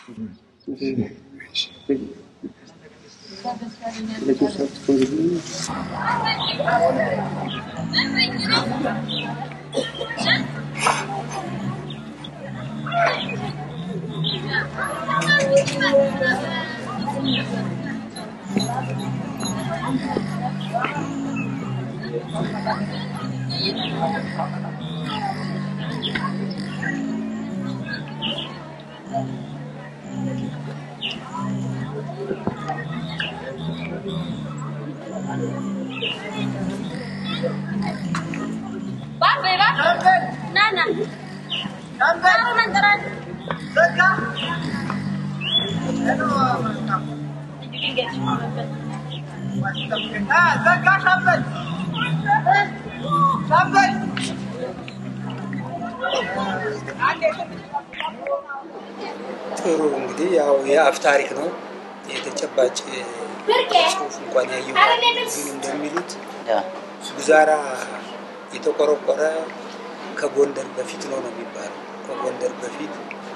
ጥሩ እንግዲህ ያው የአፍ ታሪክ ነው። የተጨባጭ ጽሑፍ እንኳን ያየው ግን እንደሚሉት ጉዛራ የተቆረቆረ ከጎንደር በፊት ነው ነው የሚባለው። ከጎንደር በፊት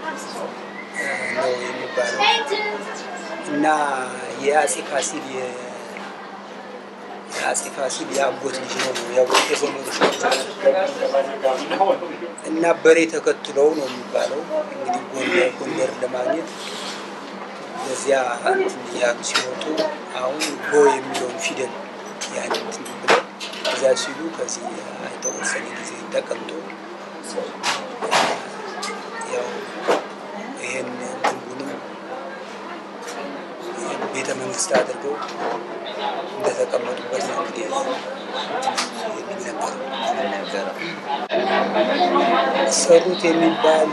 ነው የሚባለው እና የአጼ ፋሲል የአጼ ፋሲል የአጎት ልጅ ነው ነው ያው የዘመዶች እና በሬ ተከትለው ነው የሚባለው እንግዲህ ጎንደር ጎንደር ለማግኘት በዚያ እንትን እያሉ ሲወጡ አሁን ጎ የሚለውን ፊደል ያን እንትን ብለው እዚያ ሲሉ ከዚህ የተወሰነ ጊዜ ተቀምጦ ያው ይህን ግንቡንም ቤተ መንግስት አድርገው እንደተቀመጡበት ነው እንግዲህ የሚነገረው። ሰሩት የሚባል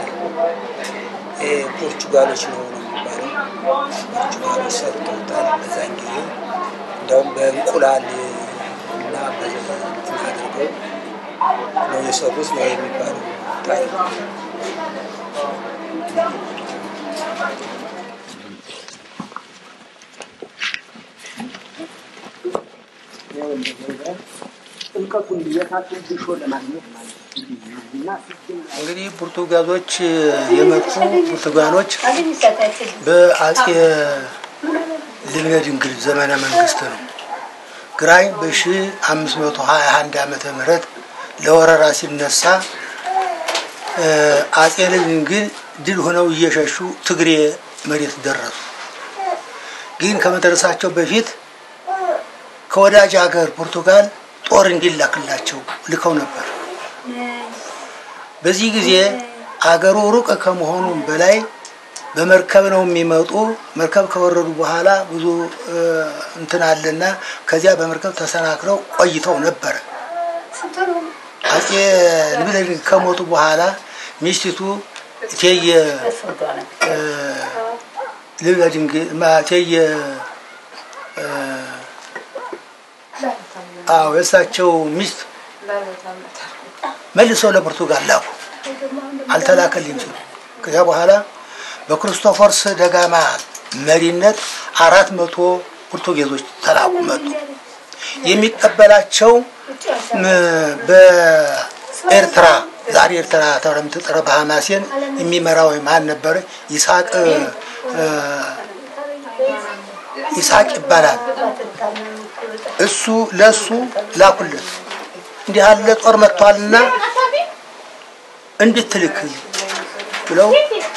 ፖርቹጋሎች ነው ነው የሚባለው። ፖርቹጋሎች ሰርተውታል በዛን ጊዜ እንደውም በእንቁላል እና በእንትን አድርገው ነው የሰሩት ነው የሚባለው ታሪክ። ጥልቀቱን የታቱን ድሾ ለማግኘት ማለት እና እንግዲህ ፖርቱጋዞች የመጡ ፖርቱጋሎች በአጼ ልብነ ድንግል ዘመነ መንግስት ነው። ግራኝ በሺ አምስት መቶ ሀያ አንድ ዓመተ ምህረት ለወረራ ሲነሳ አጼ ልብነ ድንግል ድል ሆነው እየሸሹ ትግሬ መሬት ደረሱ። ግን ከመድረሳቸው በፊት ከወዳጅ ሀገር ፖርቱጋል ጦር እንዲላክላቸው ልከው ነበር። በዚህ ጊዜ አገሩ ሩቅ ከመሆኑም በላይ በመርከብ ነው የሚመጡ። መርከብ ከወረዱ በኋላ ብዙ እንትን አለና ከዚያ በመርከብ ተሰናክለው ቆይተው ነበረ። አጼ ልብነ ድንግል ከሞቱ በኋላ ሚስቲቱ እቴየ ልብነ ድንግል እቴየ አዎ የእሳቸው ሚስት መልሰው ለፖርቱጋል ላኩ። አልተላከልኝ ሲሉ ከዚያ በኋላ በክርስቶፈርስ ደጋማ መሪነት አራት መቶ ፖርቱጌዞች ተላኩ መጡ። የሚቀበላቸው በኤርትራ ዛሬ ኤርትራ ተብላ የምትጠራው በሐማሴን የሚመራው ማን ነበረ? ይስሐቅ ይስሐቅ ይባላል። እሱ ለሱ ላኩለት እንዲህ ያለ ጦር መጥቷልና እንድትልክ ብለው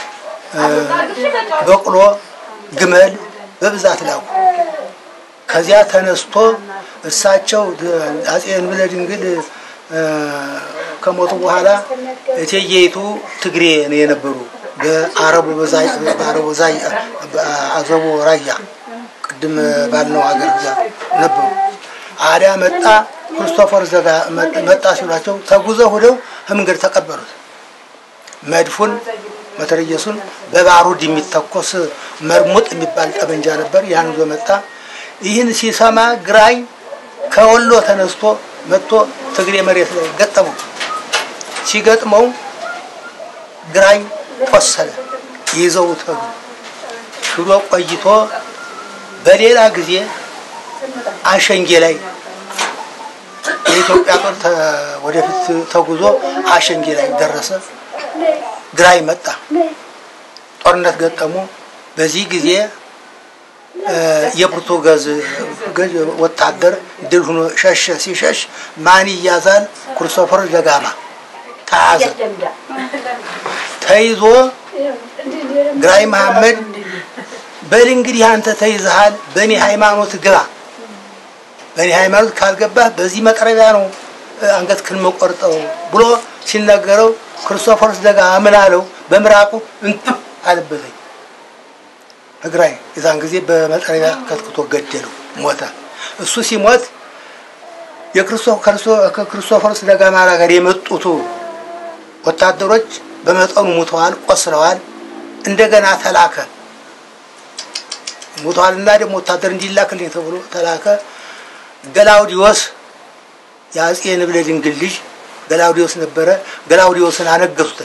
በቅሎ፣ ግመል በብዛት ላኩ። ከዚያ ተነስቶ እሳቸው አጼ ልብነ ድንግል ከሞቱ በኋላ እቴጌይቱ ትግሬ ነው የነበሩ በአረቡ በአረቡ ዛይ አዘቦ ራያ ቅድም ባልነው ሀገር ነበሩ። አዲያ መጣ ክርስቶፈር ዘጋ መጣ ሲሏቸው ተጉዘው ሁደው ከመንገድ ተቀበሉት። መድፉን መትረየሱን በባሩድ የሚተኮስ መርሙጥ የሚባል ጠመንጃ ነበር። ያን ይዞ መጣ። ይህን ሲሰማ ግራኝ ከወሎ ተነስቶ መጥቶ ትግሬ መሬት ላይ ገጠመው። ሲገጥመው ግራኝ ቆሰለ። ይዘውት ሄዱ። ሽሮ ቆይቶ በሌላ ጊዜ አሸንጌ ላይ የኢትዮጵያ ጦር ወደፊት ተጉዞ አሸንጌ ላይ ደረሰ። ግራኝ መጣ። ጦርነት ገጠሙ። በዚህ ጊዜ የፖርቱጋዝ ገዥ ወታደር ድል ሆኖ ሸሸ። ሲሸሽ ማን ይያዛል? ክርስቶፈር ደጋማ ተያዘ። ተይዞ ግራኝ መሐመድ በል እንግዲህ አንተ ተይዘሃል፣ በእኔ ሃይማኖት ግባ። በእኔ ሃይማኖት ካልገባህ በዚህ መቅረቢያ ነው አንገትህን መቆርጠው ብሎ ሲነገረው ክርስቶፈርስ ደጋማ ምን አለው? በምራቁ እንትፍ አለበተኝ እግራይ የዛን ጊዜ በመጥረቢያ ከትክቶ ገደለው፣ ሞተ። እሱ ሲሞት ከክርስቶፈርስ ደጋማ ጋር የመጡት ወታደሮች በመጠኑ ሙተዋል፣ ቆስለዋል። እንደገና ተላከ። ሙተዋልና ደግሞ ወታደር እንዲላክልኝ ተብሎ ተላከ። ገላውዲዮስ የአጼ ንብለ ድንግል ልጅ ገላውዲዮስ ነበረ። ገላውዲዮስን አነገሱተኝ።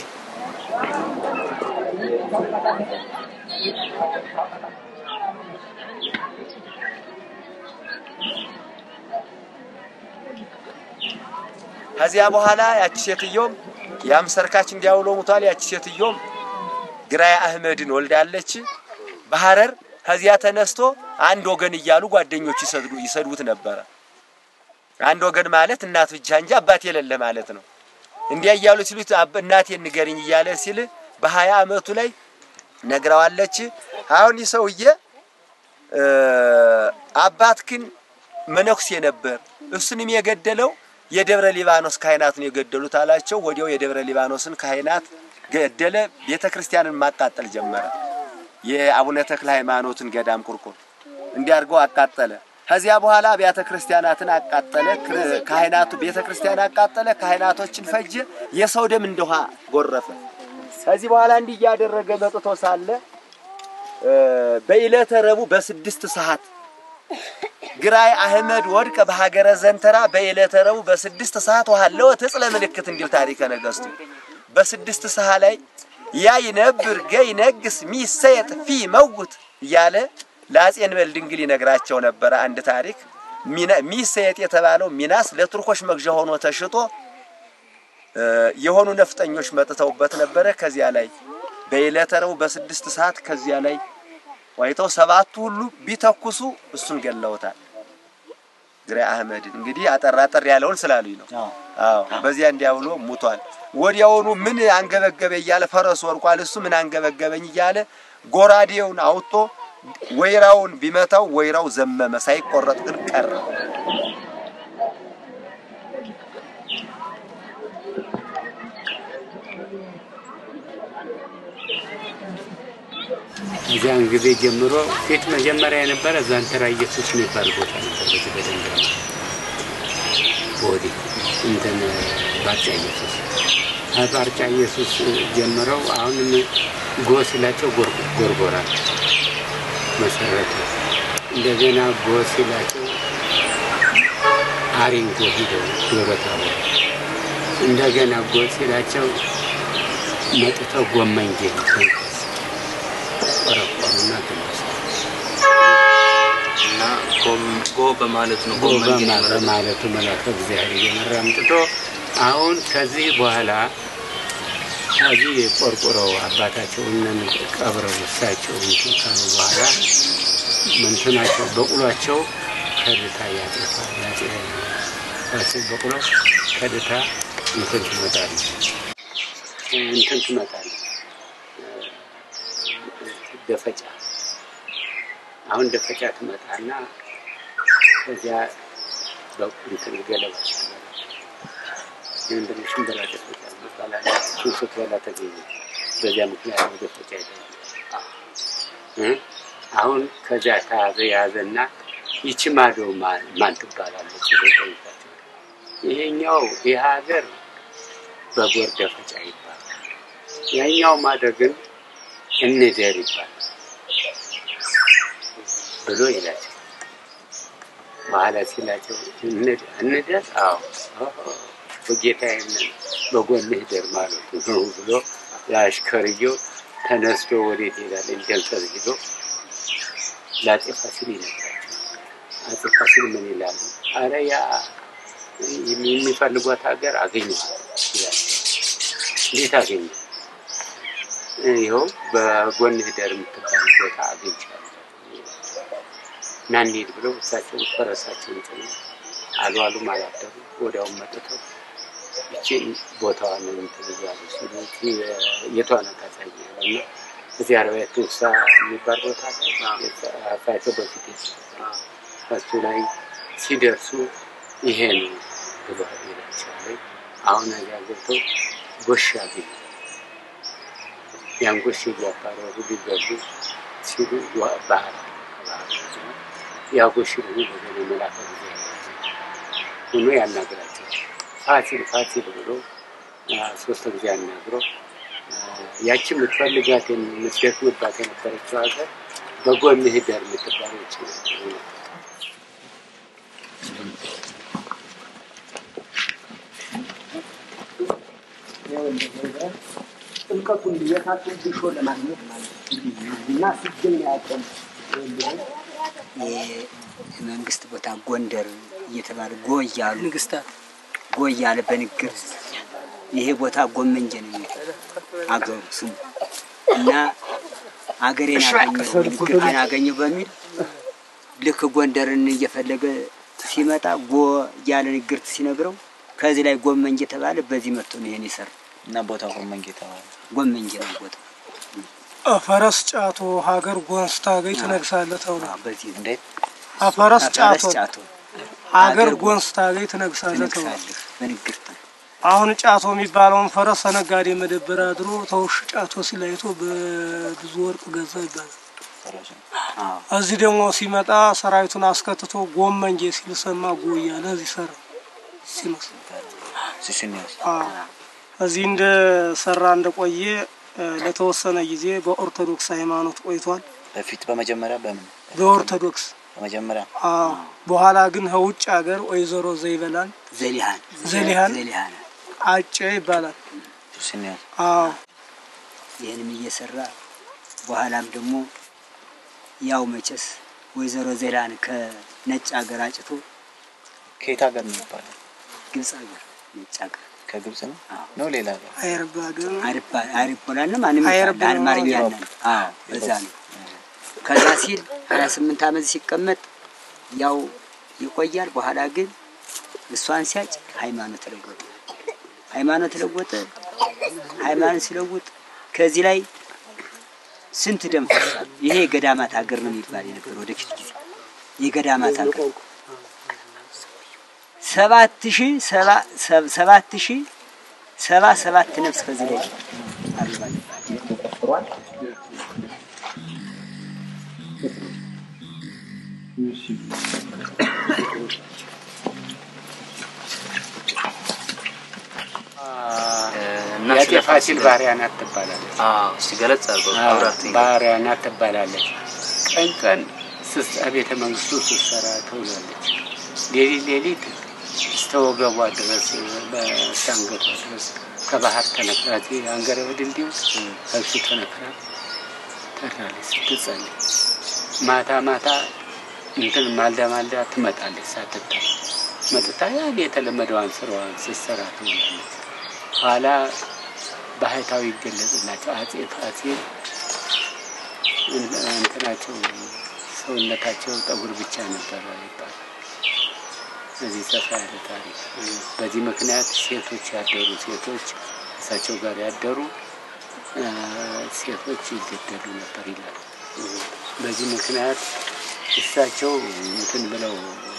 ከዚያ በኋላ ያቺ ሴትዮም ያም ሰርካች እንዲያውሎ ሙቷል። ያቺ ሴትዮም ግራይ አህመድን ወልዳለች በሐረር። ከዚያ ተነስቶ አንድ ወገን እያሉ ጓደኞች ይሰድዱ ይሰድቡት ነበረ። አንድ ወገን ማለት እናት ብቻ እንጂ አባት የሌለ ማለት ነው። እንዲያ እያሉ ሲሉት እናቴ ንገርኝ እያለ ሲል በሀያ አመቱ ላይ ነግረዋለች። አሁን ይህ ሰውዬ አባት ግን መነኩሴ ነበር። እሱንም የገደለው የደብረ ሊባኖስ ካህናትን የገደሉት አላቸው። ወዲያው የደብረ ሊባኖስን ካህናት ገደለ። ቤተ ክርስቲያንን ማቃጠል ጀመረ። የአቡነ ተክለ ሃይማኖትን ገዳም ቁርቁር እንዲያርገው አቃጠለ። ከዚያ በኋላ አብያተ ክርስቲያናትን አቃጠለ። ካህናቱ ቤተ ክርስቲያን አቃጠለ። ካህናቶችን ፈጀ። የሰው ደም እንደ ውሃ ጎረፈ። ከዚህ በኋላ እንዲህ እያደረገ መጥቶ ሳለ በዕለተ ረቡዕ በስድስት ሰዓት ግራይ አህመድ ወድቀ በሀገረ ዘንተራ በዕለተ ረቡዕ በስድስት ሰዓት ውሃለወ ትጽለ ምልክት እንዲል ታሪከ ነገሥቱ በስድስት ሰዓት ላይ ያ ይነብር ገ ይነግስ ሚሰየጥ ፊ መውት እያለ ለአጼ እንበል ድንግል ይነግራቸው ነበረ። አንድ ታሪክ ሚሰየጥ የተባለው ሚናስ ለቱርኮች መግዣ ሆኖ ተሽጦ የሆኑ ነፍጠኞች መጥተውበት ነበረ። ከዚያ ላይ በዕለተ ረቡዕ በስድስት ሰዓት ከዚያ ላይ ዋይተው ሰባቱ ሁሉ ቢተኩሱ እሱን ገለውታል። ግራይ አህመድን እንግዲህ አጠር አጠር ያለውን ስላሉኝ ነው። አዎ በዚያ እንዲያውሎ ሙቷል። ወዲያውኑ ምን አንገበገበ እያለ ፈረሱ ወርቋል። እሱ ምን አንገበገበኝ እያለ ጎራዴውን አውጥቶ ወይራውን ቢመታው ወይራው ዘመመ፣ ሳይቆረጥ ግን ቀረ። እዚያን ጊዜ ጀምሮ ፊት መጀመሪያ የነበረ ዛንተራ ኢየሱስ የሚባል ቦታ ነበር። በዚህ በደንገራ ወዲህ እንትን ባርጫ ኢየሱስ ባርጫ ኢየሱስ ጀምረው አሁንም ጎ ሲላቸው ጎርጎራ መሰረቱ። እንደገና ጎ ሲላቸው አሪንጎ ሂደው ዶሮታ እንደገና ጎ ሲላቸው መጥተው ጎመንጌ ቆረቆሩና ተነሱ እና ጎ በማለት ነው። ጎ በማለቱ መልአከ እግዚአብሔር እየመራ አምጥቶ አሁን ከዚህ በኋላ ከዚህ ቆርቆረው አባታቸውን ቀብረው እሳቸው እንትን ካሉ በኋላ ምንትናቸው በቁሏቸው ከድታ ያጠፋል። ያጼ በቁሎ ከድታ እንትን ትመጣለች እንትን ትመጣለች ደፈጫ አሁን ደፈጫ ትመጣና ከዚያ በእንትን ገለባ ምንድን ሽንበራ ደፈጫ ይባላል። እሱን ስትበላ ተገኘ። በዚያ ምክንያት ነው ደፈጫ ይባላል። አሁን ከዚያ ተያዘ ያዘና ይቺ ማዶ ማን ትባላለች ብሎ ጠይቃቸው። ይሄኛው ይህ ሀገር በጎር ደፈጫ ይባላል። ያኛው ማዶ ግን እንደር ይባላል ብሎ ይላቸው። በኋላ ሲላቸው እንደር፣ አዎ በጌታዬ በጎንህ ደር ማለቱ ነው ብሎ ለአሽከርየው ተነስቶ ወዴት ይሄዳል? እንጀልጠር ሂዶ ለአፄ ፋሲል ይነግራቸው። አፄ ፋሲል ምን ይላሉ? አረ ያ የሚፈልጓት ሀገር አገኘኋት ይላቸው። እንዴት አገኘ? ይኸው በጎን ህደር የምትባል ቦታ አግኝቻለሁ እና እንሂድ ብለው እሳቸው ፈረሳቸውን ጭነው አልዋሉም አላደሩ ወዲያውም መጥተው ይቺን ቦታዋን እንትን እያሉ ሲሉ የቷነ ታሳያለህ እና እዚህ አርባዕቱ እንስሳ የሚባል ቦታ አፋቸው በፊት የተሰራ እሱ ላይ ሲደርሱ ይሄ ነው ብሎ ይላቸዋል። አሁን እዚያ ገብተው ጎሽ አገኙ። ያን ጎሽ እያባረሩ ሊገቡ ሲሉ ዋ- ባህር ባህር ሲሆን ያ ጎሽ ደግሞ በገና መላከ እግዚአብሔር ሆኖ ያናግራቸው ፋሲል ፋሲል ብሎ አ፣ ሶስት ጊዜ አናግሮ አ፣ ያቺ የምትፈልጋት የምትደክምባት የነበረችው ሀገር በጎን ህደር የምትባለች ጥልቀቱን የታቱን ድሾ ለማግኘት ማለት ነው እና ሲገኝ ያቀም የመንግስት ቦታ ጎንደር እየተባለ ጎ እያሉ ንግስታት ጎ እያለ በንግር ይሄ ቦታ ጎመንጀ ነው የሚባለው አገሩ ስሙ እና አገሬን አገኘሁ ንግርቴን አገኘሁ በሚል ልክ ጎንደርን እየፈለገ ሲመጣ ጎ እያለ ንግርት ሲነግረው ከዚህ ላይ ጎመንጀ ተባለ። በዚህ መጥቶ ነው ይሄን የሰራው። እና ቦታው ጎመንጌ ተባለ። ጎመንጀ ነው ቦታ ፈረስ ጫቶ ሀገር ጎንስ ታገኝ ትነግሳለህ ተብሎ አዎ፣ በዚህ ነው እንዴት ፈረስ ጫቶ ፈረስ ጫቶ ሀገር ሀገር ጎንስ ታገኝ ትነግሳለህ ተብሎ ትነግሳለህ በንግርት ነው። አሁን ጫቶ የሚባለውን ፈረስ ተነጋዴ መደበር አድሮ ተውሽ ጫቶ ሲላይቶ በብዙ ወርቅ ገዛ ይባላል። ፈረሱ አዎ እዚህ ደግሞ ሲመጣ ሰራዊቱን አስከትቶ ጎመንጌ ሲል ሰማ ጎ እያለ እዚህ ሰራ ሲመስል ሲስኒያስ አዎ። እዚህ እንደ ሰራ እንደቆየ እ፣ ለተወሰነ ጊዜ በኦርቶዶክስ ሃይማኖት ቆይቷል። በፊት በመጀመሪያ በምን በኦርቶዶክስ በመጀመሪያ አዎ። በኋላ ግን ከውጭ ሀገር ወይዘሮ ዘይበላን ዘሊሃን ዘሊሃን ዘሊሃን አጨ ይባላል። ሲስኒያስ አዎ ይህንም እየሰራ በኋላም ደግሞ ያው መቼስ ወይዘሮ ዜላን ከነጭ ሀገር አጭቶ ከየት ሀገር ነው ይባላል? ግብፅ ሀገር ነጭ ሀገር ከግብጽ ነው አዎ። ነው ሌላ ሀገር? አይረባ ሀገር አሪፍ አሪፍ ቦላና ማንም አይረባ ይባላል አልማርኛ ኢሮፕ። ነን። አዎ በዛ ነው። ከዛ ሲል ሀያ ስምንት ዓመት ሲቀመጥ ያው ይቆያል። በኋላ ግን እሷን ሲያጭ ሃይማኖት ለወጠ። ሃይማኖት ለወጠ። ሃይማኖት ሲለውጥ ከዚህ ላይ ስንት ደም ፈሷል። ይሄ የገዳማት ሀገር ነው የሚባል የነበር ወደፊት ጊዜ የገዳማት ሀገር ሰባት ሺህ ሰባ ሰብ- ሰባት ሺህ ሰባ ሰባት ነፍስ ከዚህ ላይ አርጓል ይባላል። እና የአፄ ስለ ፋሲል ባሪያ ናት ትባላለች። አዎ እስቲ ገለጽ አድርገው አዎ፣ አብራርተኝ። ባሪያ ናት ትባላለች። ቀን ቀን ስስ- ቤተ መንግስቱ ስትሰራ ትውላለች። ሌሊት ሌሊት እስከ ወገቧ ድረስ እስከ አንገቷ ድረስ ከባህር ተነክራ እዚህ አንገረ በድልድዩ ከብሱ ተነክራ ተራለች ስትጸልይ። ማታ ማታ እንትን ማልዳ ማልዳ ትመጣለች ሳትታይ መጥታ ያን የተለመደዋን ስራዋን ስትሰራ ትውላለች። ኋላ ባህታዊ ይገለጽላቸው አጼ ፋሲል እንትናቸው ሰውነታቸው ጠጉር ብቻ ነበረ ይባላል። እዚህ ሰፋ ያለ ታሪክ። በዚህ ምክንያት ሴቶች ያደሩ ሴቶች እሳቸው ጋር ያደሩ አ፣ ሴቶች ይገደሉ ነበር ይላል። በዚህ ምክንያት እሳቸው እንትን ብለው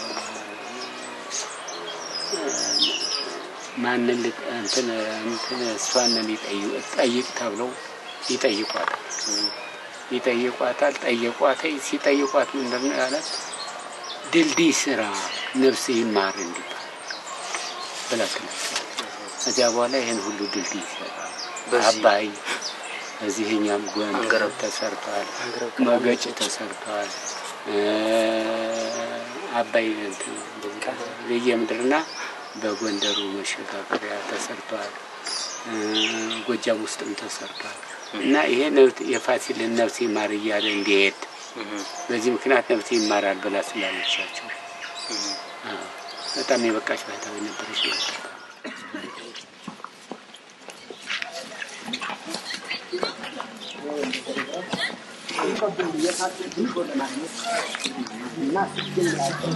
ማንን ል- እንትን እንትን እሷንን ይጠይቅ ጠይቅ ተብለው ይጠይቋታል ይጠይቋታል። ጠየቋት። ሲጠይቋት ምንድን ነው ያላት? ድልድይ ስራ ነፍስ ይማር እንዲባል ብላ ትላቸዋለች። ከዚያ በኋላ ይህን ሁሉ ድልድይ ይሰራል። በዚህ- አባይ እዚህኛም ጎን አንገረብ ተሰርተዋል። መገጭ ተሰርተዋል። እ፣ አባይ እንትን በየምድርና በጎንደሩ መሸጋገሪያ ተሰርተዋል። እ፣ ጎጃም ውስጥም ተሰርቷል እና ይሄ ነፍስ- የፋሲልን ነፍስ ይማር እያለ እንዲሄድ በዚህ ምክንያት ነፍስ ይማራል ብላ ስላለቻቸው አዎ፣ በጣም የበቃች ባህታዊ ነበረች ማለት ነው። ጥልቀቱን የታችን ድርሾ ለማግኘት እና ሲገኝ ያለው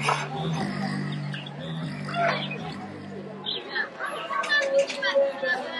Thank you.